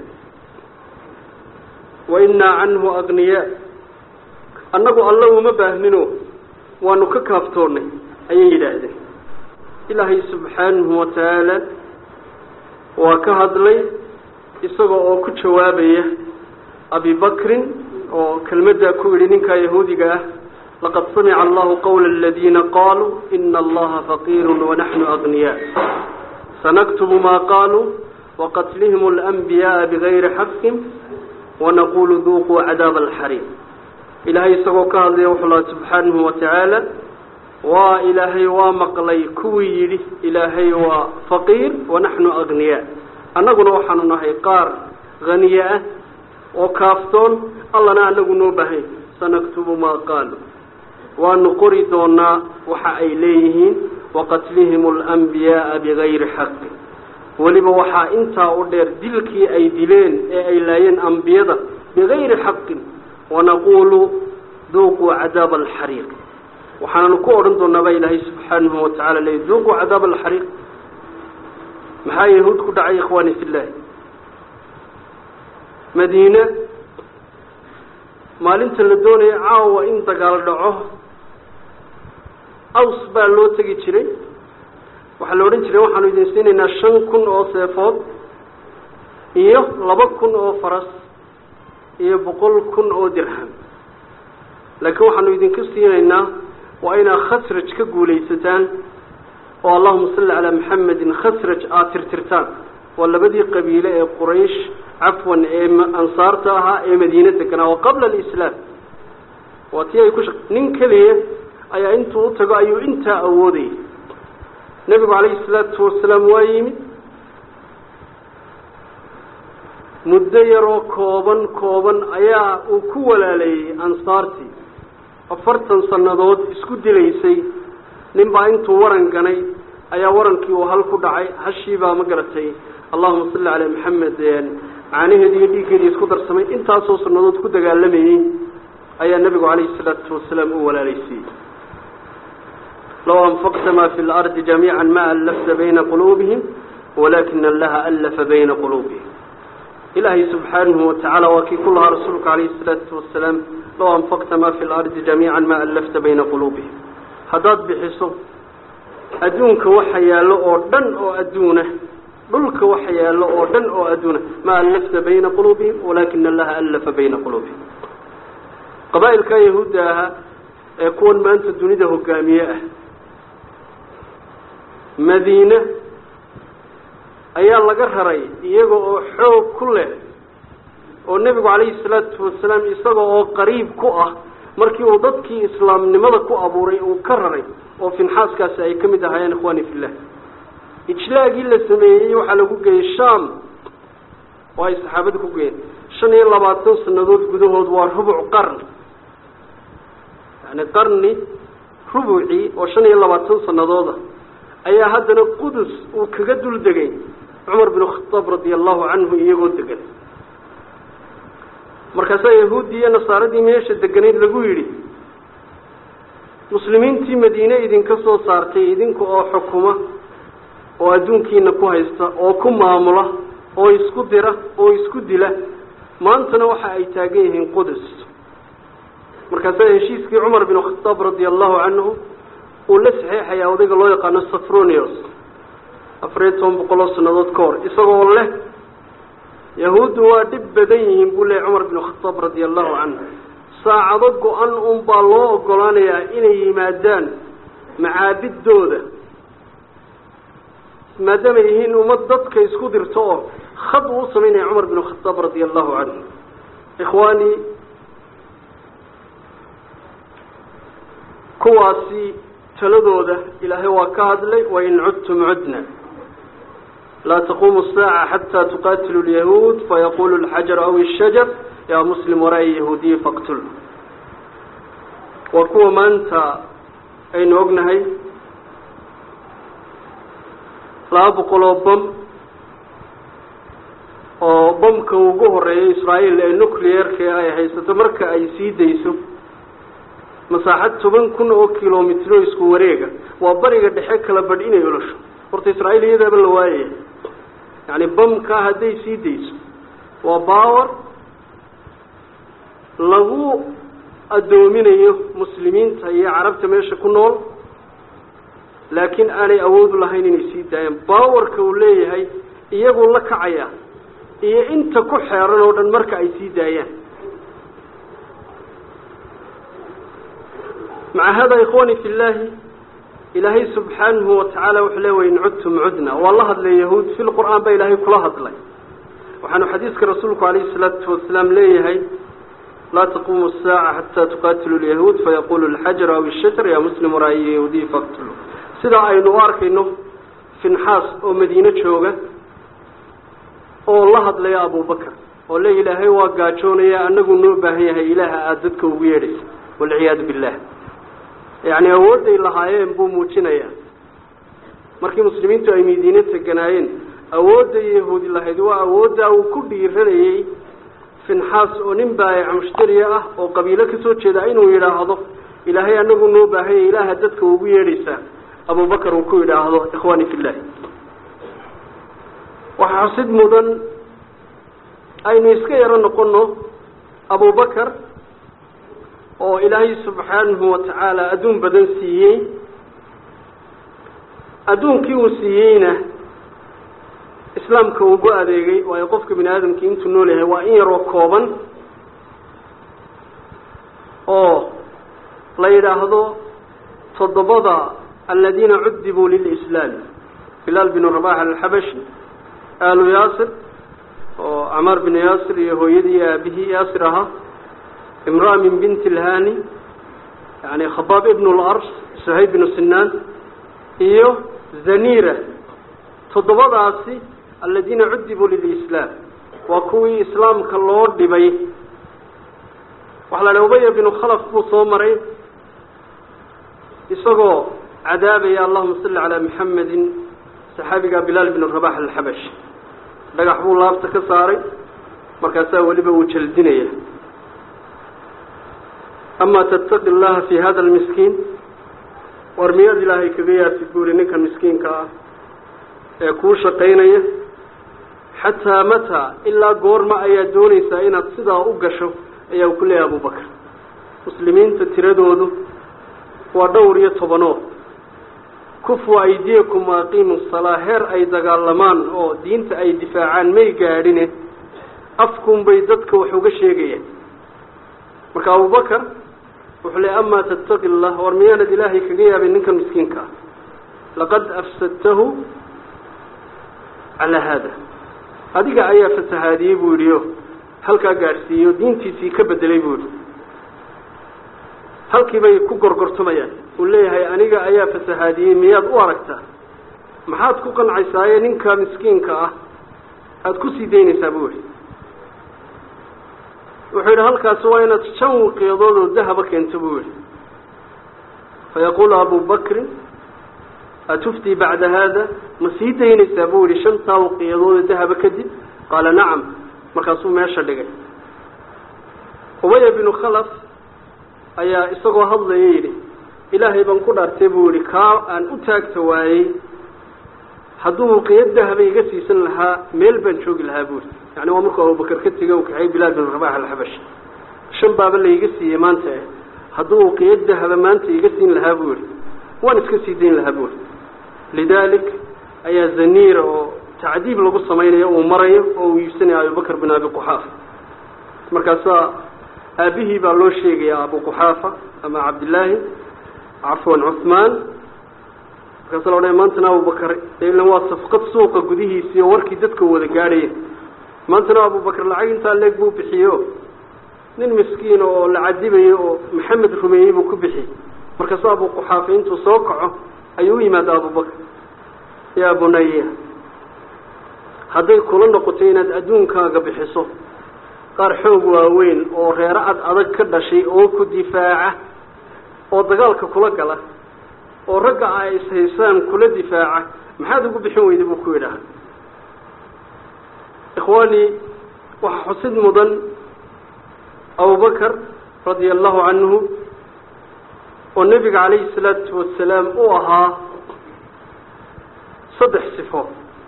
wainaa canhu agniyaa annagu alla uma baahnino waanu ka kaaftoonnay ayay yidhaahdeen ilaahay subxaanahu watacaala waa ka hadlay isaga oo ku jawaabaya abi bakrin oo kelmaddaa ku yidhi ninkaa yahuudiga ah laqad samica allahu qawla aladiina qaaluu ina allaha faqiiru wanaxnu agniyaa sanaktubu maa qaaluu waqatlihim alanbiyaaa bigayri xaqin wanaqulu duuquu cadaaba alxariim ilaahay isagoo ka hadlaya wuxuu laha subxaanahu watacaala waa ilaahay waa maqlay kuwii yidhi ilaahay waa faqiir wanaxnu agniyaa annaguna waxaanu nahay qaar haniye ah oo kaaftoon allana anagu noo bahayn sanaktubu maa qaalu waanu qori doonaa waxa ay leeyihiin waqatlihim alanbiyaaa bigayri xaqin weliba waxaa intaa u dheer dilkii ay dileen ee ay laayeen ambiyada bigayri xaqin wanaquulu duuquu cadaaba alxariiq waxaananu ku odhan doonaa baa ilaahay subxaanahu watacala leey duuquu cadaaba alxariiq maxaa yahuud ku dhacay ikhwaani fillahi madiine maalinta la doonaya caawa in dagaal dhaco aws baa loo tegi jiray waxaa la odhan jiray waxaanu idin siinaynaa shan kun oo seefood iyo laba kun oo faras iyo boqol kun oo dirham laakiin waxaanu idinku siinaynaa waa inaad khasraj ka guulaysataan oo allahuma salli calaa maxamedin khasraj aada tirtirtaan waa labadii qabiile ee quraysh cafwan ee ansaarta ahaa ee madiine deganaa oo qabla alislaam waa tii ay ku shaq nin keliya ayaa intuu u tago ayuu intaa awoodayay nebigu calayhi salaatu wasalaam waa yimid muddo yaroo kooban kooban ayaa uu ku walaaleeyey ansaartii afartan sannadood isku dilaysay nin baa intuu waran ganay ayaa warankii uu hal ku dhacay hashii baa ma garatay allahuma salli calaa maxamed caanaheedi iyo dhiiggeedii isku darsamay intaasoo sannadood ku dagaalamayey ayaa nebigu calayhi salaatu wasalaam u walaalaysiiyey low anfaqta ma fi lardi jamiica ma allafta bayna quluubihim walakina allaha allafa bayna quluubihim ilaahay subxaanahu watacaala waa kii ku lahaa rasuulka calayhi salaatu wasalaam low anfaqta ma fi lardi jamiica ma allafta bayna quluubihim haddaad bixiso adduunka waxa yaallo oo dhan oo adduuna dhulka waxa yaallo oo dhan oo adduuna ma allafta bayna quluubihim walakina allaha allafa bayna quluubihim qabaa'ilka yahuudda ahaa ee kuwan maanta dunida hogaamiye ah madiine ayaa laga raray iyaga oo xoog ku leh oo nebigu calayhi salaatu wasalaam isaga oo qariib ku ah markii uu dadkii islaamnimada ku abuuray uu ka raray oo finxaaskaasi ay ka mid ahaayeen ikhwani fillah ijlaagii la sameeyey waxaa lagu geeyey sham oo ay saxaabada ku geeyeen shan iyo labaatan sannadood gudahood waa rubuc qarni yani qarni rubucii oo shan iyo labaatan sanadooda ayaa haddana qudus uu kaga dul degay cumar bin khataab radia allahu canhu iyagoo degan markaasaa yahuuddii iyo nasaaradii meesha deganayd lagu yidhi muslimiintii madiine idinka soo saartay idinka oo xukuma oo adduunkiina ku haysta oo ku maamula oo isku dira oo isku dila maantana waxa ay taagan yihiin qudus markaasaa heshiiskii cumar bin khataab radia allahu canhu uu la saxeexayaa odayga loo yaqaano safronios afariyo toban boqol oo sannadood ka hor isagoo leh yahuuddu waa dhib badan yihiin buu leehay cumar bin khataab radia allahu canhu saacado go-an un baa loo ogolaanayaa inay yimaadaan macaabidooda maadaamay yihiin ummad dadka isku dirto oo khad uu u samaynaya cumar bin khataab radia allahu canhu ikhwaani kuwaasi taladooda ilaahay waa ka hadlay wain cudtum cudna laa taquumu الsaaca xataa tuqatilu اlyahuud fayaqulu اlxajar aw الshajar yaa muslim waraai yahuudiyi faqtul waa kuwa maanta aynu ognahay laba boqol oo bom oo bomka ugu horeeya israael ee nuclearka ay haysato marka ay sii dayso masaaxad toban kun oo kilomitro isku wareega waa bariga dhexe kala badh inay olosho horta israail iyadaaba la waayaya yacni bamka hadday sii dayso waa bawar lagu addoominayo muslimiinta iyo carabta meesha ku nool laakiin aanay awoodu lahayn inay sii daayaan bawarka uu leeyahay iyaguu la kacaya iyo inta ku xeeran oo dhan marka ay sii daayaan maca hada ikhwani fi llaahi ilaahay subxaanahu watacaala wuxuu le wain cudtum cudna waa la hadlay yahuud fi lqur'aan baa ilaahay kula hadlay waxaanu xadiiska rasuulku alayhi salaatu wasalaam leeyahay laa taquumu الsaaca xataa tuqatilu lyahuud fayaqulu اlxajar aw الshajar ya muslim waraayi yahuudiyi faqtulu sidaa aynu u arkayno finxaas oo madiine jooga oo la hadlaya abubakar oo le ilaahay waa gaajoonaya anagu noo baahan yahay ilaaha aada dadka ugu yeedhaysa walciyaadu billah yacni awoodday lahaayeen buu muujinayaa markii muslimiintu ay madiine teganaayeen awoodda yahuudi lahayd waa awooddaa uu ku dhiiranayey finxaas oo nin baayac mushtariya ah oo qabiilo kasoo jeeda inuu yidhaahdo ilaahay anagu noo baahanya ilaaha dadka ugu yeedhaysaa abubakar uu ku yidhaahdo ikhwaani fillahi waxaa xusid mudan aynu iska yaro noqono abubakar oo ilaahay subxaanahu watacaala adduun badan siiyey adduunkii uu siiyeyna islaamka ugu adeegay waayo qofka bini aadamkii intuu nool yahay waa in yaroo kooban oo la yidhaahdo toddobada aladiina cudibuu lilislaam bilaal binu rabax alxabashi aalu yaasir oo camaar binu yaasir iyo hooyadii iyo aabihii yaasir ahaa imraa min binti ilhani yani khabaab ibn lars suhayb binu sinaan iyo zanira toddobadaasi aladiina cudibuu lilislaam waa kuwii islaamka loo dhibay waxa la dhaha ubaya binu khalaf buu soo maray isagoo cadaabaya allahuma salli calaa maxamedin saxaabiga bilaal binu rabax alxabash dhagax buu laabta ka saaray markaasaa weliba uu jaldinaya amaa tattaqi llaha fi hada almiskiin war miyaad ilaahay kaga yaasi buuri ninkan miskiinka ah ee kuu shaqaynaya xataa mataa ilaa goorma ayaad doonaysaa inaad sidaa u gasho ayaa uu ku leeyahay abubakar muslimiinta tiradoodu waa dhowr iyo tobanood kufu aydiyakum waaqiimu salaa heer ay dagaalamaan oo diinta ay difaacaan may gaadhine afkun bay dadka wax uga sheegayaan marka abubakar wuxuu leey amaa tattaqi llah war miyaanad ilaahay kaga yaabay ninkan miskiinka ah laqad afsadtahu calaa haada adiga ayaa fasahaadiyey buu yidhi o halkaa gaadhsiiyey oo diintiisii ka bedelay buu yidhi halkii bay ku gorgortamayaan uu leeyahay aniga ayaa fasahaadiyey miyaad u aragtaa maxaad ku qancaysaa ee ninka miskiinka ah aada ku sii daynaysaa buu yihi wuxuu yidhi halkaasi waa inaad shan wiqiyadood oo dahaba keento buu yihi fayaquulu abu bakrin atuftii bacda haada ma sii daynaysaa buu yihi shantaa wiqiyadood oo dahaba kadib qaala nacam markaasuu meesha dhigay ubaya binu khalaf ayaa isagoo hadlaya yidhi ilaahay baan ku dhaartay buu yihi kaa aan u taagta waayey hadduu wiqiyad dahaba iga siisan lahaa meel baan joogi lahaa buu yihi yani waa markuu abubakar ka tegay u kaxay bilaal bin rabax alxabash shan baaba laiga siiyey maanta eh hadduu wiqiyad dahaba maanta iga siin lahaa buu yihi waan iska sii dayn lahaa buu yihi lidalik ayaa zaniira oo tacdiib lagu samaynayo uu marayo oo uu iibsanaya abubakr bin abi quxaafa markaasaa aabihii baa loo sheegaya abu quxaafa ama cabdillaahi cafwan cuhmaan markaasa la odhaya maantana abubakar ilan waa safqad suuqa gudihiisii oo warkii dadka wada gaadhaya maantana abubakar lacag intaa leeg buu bixiyo nin miskiina oo la cadibayo oo maxamed rumeeyey buu ku bixiyey markaasu abu quxaafa intuu soo kaco ayuu u yimaada abubakar yaa bunaya hadday kula noqoto inaad adduunkaaga bixiso qaar xoog waaweyn oo reero ad adag ka dhashay oo ku difaaca oo dagaalka kula gala oo ragga ay ishaysaan kula difaaca maxaad ugu bixin weyda buu ku yidhaaha ikhwaani waxaa xusid mudan abubakar radia allahu canhu oo nebiga calayhi salaatu wasalaam u ahaa saddex sifo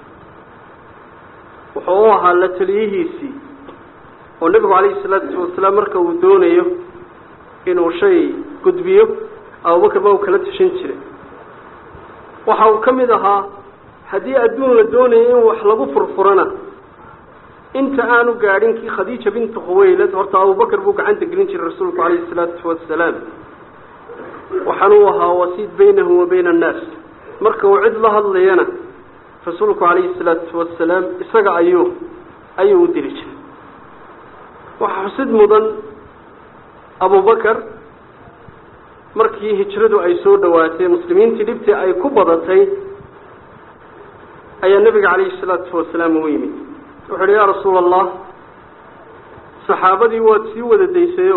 wuxuu u ahaa la taliyihiisii oo nebigu calayhi salaatu wasalaam marka uu doonayo inuu shay gudbiyo abubakar baa uu kala tashan jiray waxa uu ka mid ahaa haddii adduun la doonayo in wax lagu furfurana inta aanu gaadhin kii khadiija bintu khuwaylad horta abubakar buu gacanta gelin jiray rasuulku calayhi salaatu wasalaam waxaan uu ahaa wasiid baynahu wa bayna annaas marka uu cid la hadlayana rasuulku calayhi salaatu wasalaam isaga ayuu ayuu u diri jiray waxaa xusid mudan abubakar markii hijradu ay soo dhawaatay muslimiintii dhibtii ay ku badatay ayaa nebiga calayhi salaatu wasalaam u yimid wuxu uhi yaa rasuula allah saxaabadii waad sii wada daysayo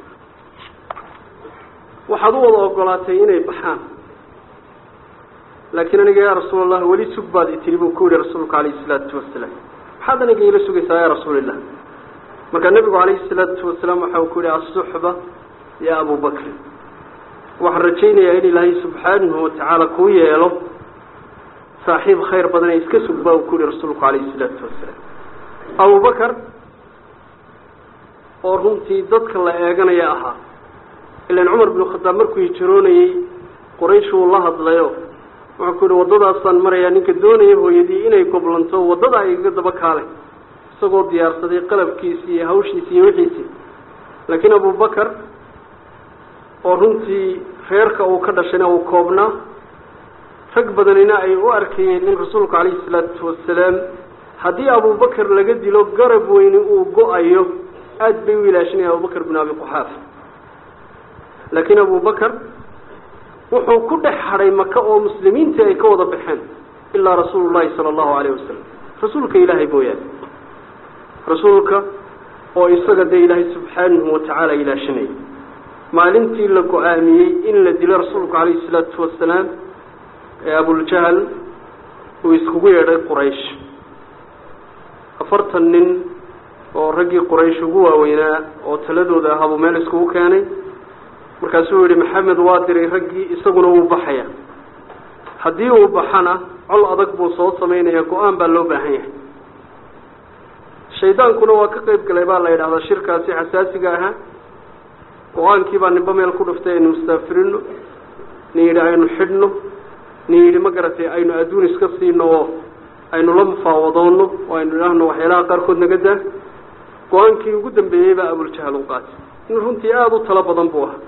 waxaad u wada ogolaatay inay baxaan laakiin aniga yaa rasuul allah weli sug baad itiri buu ku yihi rasuulku calayhi salaatu wasalaam maxaad aniga ila sugaysaa yaa rasuulillah markaa nebigu calayhi salaatu wasalaam waxa uu ku yihi asuxba ya abu bakri waxaan rajaynayaa in ilaahay subxaanahu watacaala kuu yeelo saaxiib khayr badan ee iska sug baa uu ku yihi rasuulku calayhi salaatu wasalaam abubakar oo runtii dadka la eeganaya ahaa ilan cumar binu khadaab markuu hijiroonayey quraysh uu la hadlayo wuxuu ku yihi waddadaasaan marayaa ninka doonaya hooyadii inay goblanto waddada ay iga daba kaale isagoo diyaarsaday qalabkiisi iyo hawshiisi iyo wixiisii laakiin abubakar oo runtii reerka uu ka dhashayna uu koobnaa rag badanina ay u arkayeen in rasuulku calayhi salaatu wasalaam haddii abubakar laga dilo garab weyni uu go-ayo aada bay u ilaashanaya abubakar bin abi quxaafa laakiin abubakar wuxuu ku dhex hadhay maka oo muslimiintii ay ka wada baxeen ilaa rasuulu llahi sala allahu alayh wasalam rasuulka ilaahay mooyaane rasuulka oo isaga dee ilaahay subxaanahu watacaala ilaashanayay maalintii la go-aamiyey in la dilo rasuulku calayhi salaatu wasalaam ee abuljahal uu iskugu yeedhay quraysh afartan nin oo raggii quraysh ugu waaweynaa oo taladooda ahaabuu meel iskugu keenay markaasuu yihi maxamed waa diray raggii isaguna wuu baxaya haddii uu baxana col adag buu soo samaynaya go-aan baa loo baahan yahay shaydaankuna waa ka qeyb galay baa la yidhahdaa shirkaasi xasaasiga ahaa go-aankii baa nimba meel ku dhuftay aynu mustaafirino nin yidhi aynu xidhno nin yidhi ma garatay aynu adduun iska siino oo aynu la mufaawadoonno oo aynu idhaahno waxyaalaha qaarkood naga daa go-aankii ugu dambeeyey baa abuljahal u qaatay nin runtii aada u talo badan buu ahaa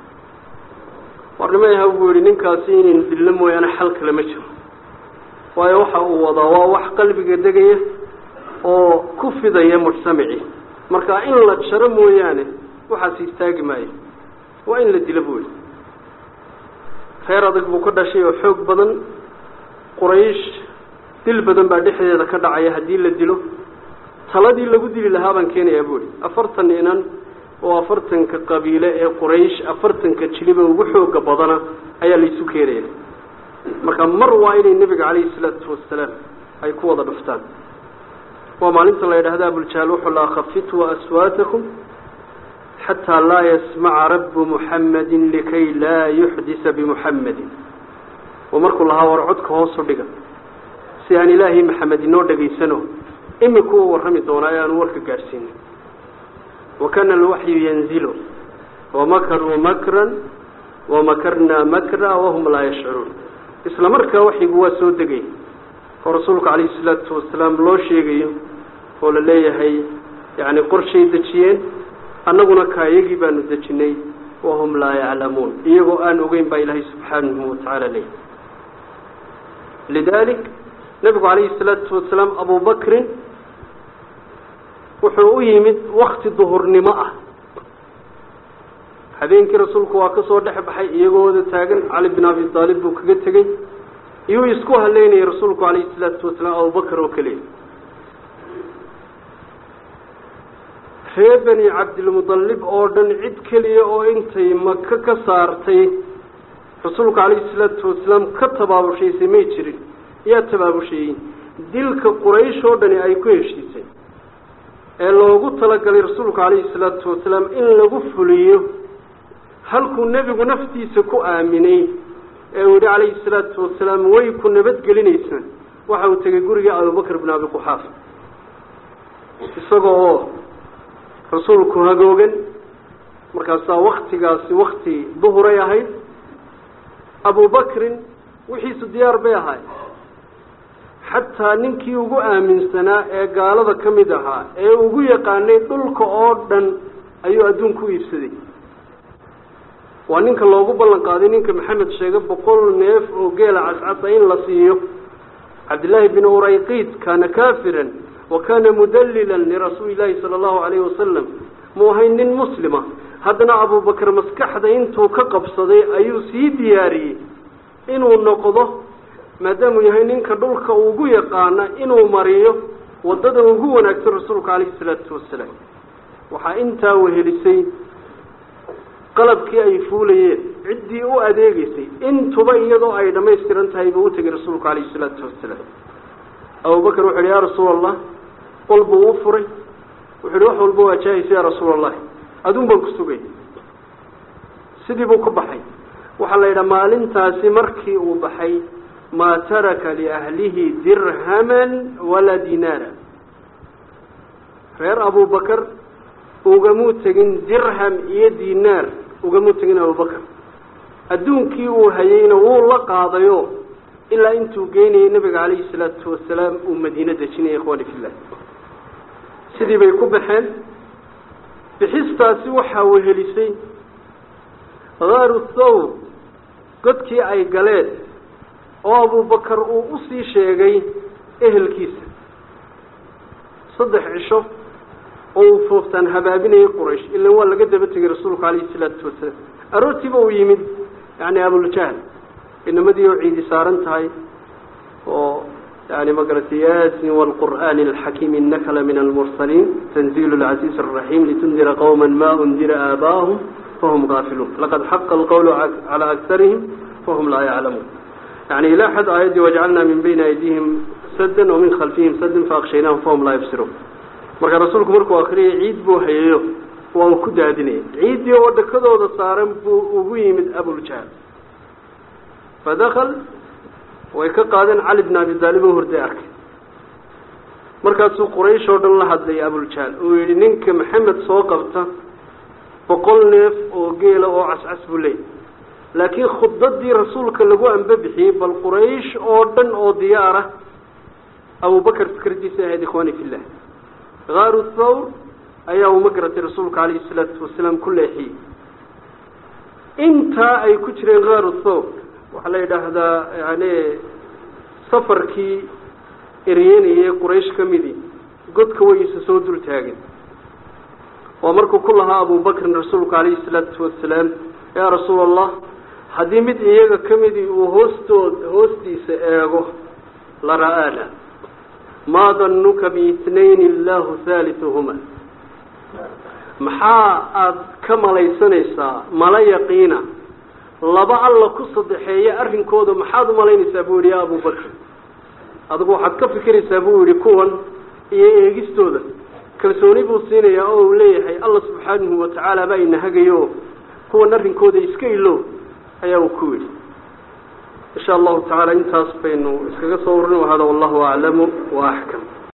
warnimo yaha buu yihi ninkaasi inaynu dilno mooyaane xal kale ma jiro waayo waxa uu wadaa waa wax qalbiga degaya oo ku fidaya mujtamacii marka in la jaro mooyaane waxaas istaagi maayo waa in la dilo buu yihi reer adag buu ka dhashay oo xoog badan quraysh dil badan baa dhexdeeda ka dhacaya haddii la dilo taladii lagu dili lahaa baan keenayaa buu yihi afartan inan oo afartanka qabiile ee quraysh afartanka jiliba ugu xooga badana ayaa laysu keenaya marka mar waa inay nebiga calayhi salaatu wasalaam ay ku wada dhuftaan waa maalinta la yidhahda abuljahaal wuxuu lahaa khafituu aswaatakum xataa laa yasmaca rabbu muxammadin likay laa yuxdisa bimuxammadin oo markuu lahaa war codka hoosu dhiga si aan ilaahay maxamed inoo dhegaysano imika u warrami doonaa ee aanu warka gaadhsiinin wakana alwaxyu yanzilu wamakaruu makran wamakarnaa makra wahum laa yashcuruun isla markaa waxyigu waa soo degay oo rasuulku calayhi salaatu wasalaam loo sheegayo oo la leeyahay yacni qorshay dejiyeen annaguna kaayagii baanu dejinay wahum laa yaclamuun iyagoo aan ogeyn baa ilaahay subxaanahu watacaala leeyahy lidalik nebigu calayhi salaatu wasalaam abubakrin wuxuu u yimid wakti duhurnimo ah habeenkii rasuulku waa ka soo dhex baxay iyagoo wada taagan cali bin abi aalib buu kaga tegey iyuu isku haleynayay rasuulku calayhi salaatu wasalaam abubakar oo keliya reer beni cabdilmudalib oo dhan cid keliya oo intay maka ka saartay rasuulku calayhi salaatu wasalaam ka tabaabushaysay may jirin yaa tabaabusheeyey dilka quraysh oo dhani ay ku heshiisay ee loogu talagalay rasuulku calayhi salaatu wasalaam in lagu fuliyo halkuu nebigu naftiisa ku aaminay ee uu yihi calayhi salaatu wasalaam way ku nabadgelinaysaan waxa uu tegay guriga abubakr bin abi quxaafa isagoo oo rasuulku hagoogan markaasaa waktigaasi wakti duhuray ahayd abubakrin wixiisu diyaar bay ahaay xataa ninkii ugu aaminsanaa ee gaalada ka mid ahaa ee ugu yaqaanay dhulka oo dhan ayuu adduunka u iibsaday waa ninka loogu ballan qaaday ninka maxamed sheege boqol neef oo geela cascasa in la siiyo cabdillaahi bin urayqiid kaana kaafiran wa kaana mudallilan lirasuuli llaahi sala allahu calayhi wasalam muu ahayn nin muslima haddana abubakar maskaxda intuu ka qabsaday ayuu sii diyaariyey inuu noqdo maadaamuu yahay ninka dhulka ugu yaqaana inuu mariyo waddada ugu wanaagsan rasuulka calayhi salaatu wasalaam waxaa intaa wehelisay qalabkii ay fuulayeen ciddii u adeegeysay intuba iyadoo ay dhammaystiran tahay buu u tegay rasuulku calayhi salaatu wasalaam abubakar wuxu uhi yaa rasuula allah qol buu u furay wuxu uhi wax walba waa jaahaysa yaa rasuula allahi aduun baan ku sugay sidii buu ku baxay waxaa la yidhaha maalintaasi markii uu baxay maa taraka liahlihi dirhaman walaa dinaara reer abubakar ugamuu tegin dirham iyo dinaar ugamuu tegin abubakar adduunkii uu hayeyna wuu la qaadayo ilaa intuu geynayay nabiga calayhi salaatu wasalaam uu madiine dejinaya ikhwani fillah sidii bay ku baxeen bixistaasi waxaa wehelisay haaru thawr godkii ay galeen oo abubakar uu usii sheegay ehelkiisa saddex cisho oo uu fooftaan habaabinayay quraysh ilan waa laga daba tegay rasuulku calayhi salaatu wasalaam aroortiiba uu yimid yani abuljahl inamadii oo ciidi saaran tahay oo yani magaratay yasin wlqur'ani alxakiim inaka la min almursaliin tanziil lcaziiz araxiim litundira qowma ma undira aabaahum fahum gaafiluun laqad xaqa alqowlu calaa akarihim fahum laa yaclamuun yani ilaa xad aayaddii wajcalnaa min bayni aydihim sadan wa min khalfihim sadan faaqshaynahum fahum laa yabsiruun marka rasuulku markuu akriyay ciid buu hayayo waa uu ku daadinayay ciiddii oo dhakadooda saaran buu ugu yimid abuljahl fadakal way ka qaadeen cali bn abi taalib oo horday arkay markaasuu quraysh oo dhan la hadlay abuljahl uu yihi ninka maxamed soo qabta boqol neef oo geela oo cascas buu leeyay laakiin khudbadii rasuulka lagu ambabixiyey bal quraysh oo dhan oo diyaara abubakar fikradiisa ahayd ikhwani fillah kaaru thawr ayaa uma garatay rasuulka calayhi salaatu wasalaam ku leexiyey intaa ay ku jireen kaaru thawr waxaa la yidhaahdaa yani safarkii eryenayee quraysh ka midii godka wayisa soo dul taageen waa markuu ku lahaa abubakrin rasuulku calayhi salaatu wasalaam yaa rasuul allah haddii mid iyaga ka midii uu hoostood hoostiisa eego la ra-aana maa danuka biitnayn illaahu haalithuhuma maxaa aada ka malaysanaysaa mala yaqiina laba alla ku saddexeeya arrinkooda maxaad umalaynaysaa buu yihi ya abubakr adigu waxaad ka fikiraysaa buu yihi kuwan iyo eegistooda kalsooni buu siinayaa oo uu leeyahay alla subxaanahu watacaala baa inahagayo kuwan arrinkooda iska ilo ayaa uu ku yidhi insha allahu tacaala intaas baynu iskaga soo warin hada wallahu aclamu wa axkam